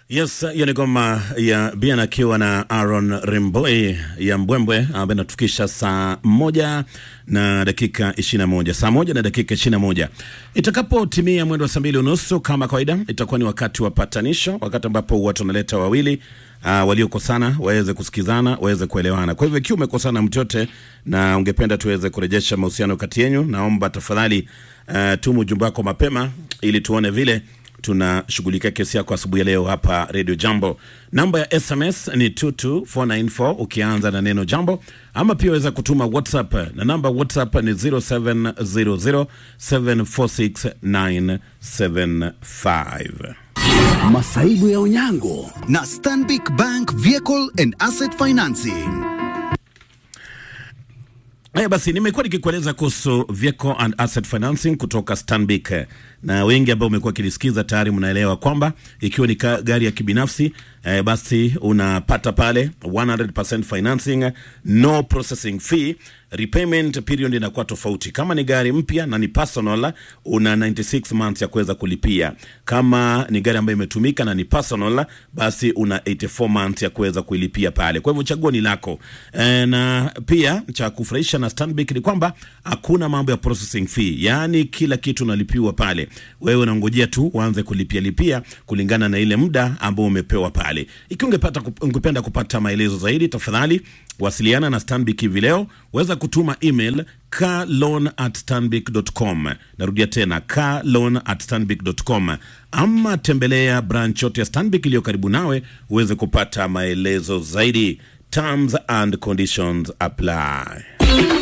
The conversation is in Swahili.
Yes, hiyo ni ngoma ya Bien akiwa na Aaron Rimboi ya Mbwembwe ambayo inatufikisha saa moja na dakika ishirini na moja saa moja na dakika ishirini na moja itakapotimia mwendo wa saa mbili unusu kama kawaida, itakuwa ni wakati wa patanisho, wakati ambapo watu wanaleta wawili uh, waliokosana waweze kusikizana, waweze kuelewana. Kwa hivyo ikiwa umekosana mtu yote na ungependa tuweze kurejesha mahusiano kati yenu, naomba tafadhali uh, tumu ujumbe wako mapema ili tuone vile tunashughulikia kesi yako asubuhi ya leo hapa Radio Jambo. Namba ya SMS ni 22494 ukianza na neno jambo, ama pia waweza kutuma WhatsApp na namba WhatsApp ni 0700746975. Masaibu ya Onyango na Stanbic Bank Vehicle and Asset Financing. Haya basi, nimekuwa nikikueleza kuhusu vehicle and asset financing kutoka Stanbic, na wengi ambao umekuwa kilisikiza tayari mnaelewa kwamba ikiwa ni ka- gari ya kibinafsi eh, basi unapata pale 100% financing, no processing fee, repayment period inakuwa tofauti. Kama ni gari mpya na ni personal, una 96 months ya kuweza kulipia. Kama ni gari ambayo imetumika na ni personal, basi una 84 months ya kuweza kuilipia pale. Kwa hivyo chaguo ni lako. E, na pia cha kufurahisha na Stanbic ni kwamba hakuna mambo ya processing fee, yaani kila kitu unalipiwa pale. Wewe unangojea tu uanze kulipia lipia kulingana na ile muda ambao umepewa pale. Ikiwa ungepata ungependa kupata maelezo zaidi, tafadhali wasiliana na Stanbic hivi leo. Weza kutuma email carloan at stanbic.com. Narudia tena carloan at stanbic.com, ama tembelea branch yote ya Stanbic iliyo karibu nawe uweze kupata maelezo zaidi. Terms and conditions apply.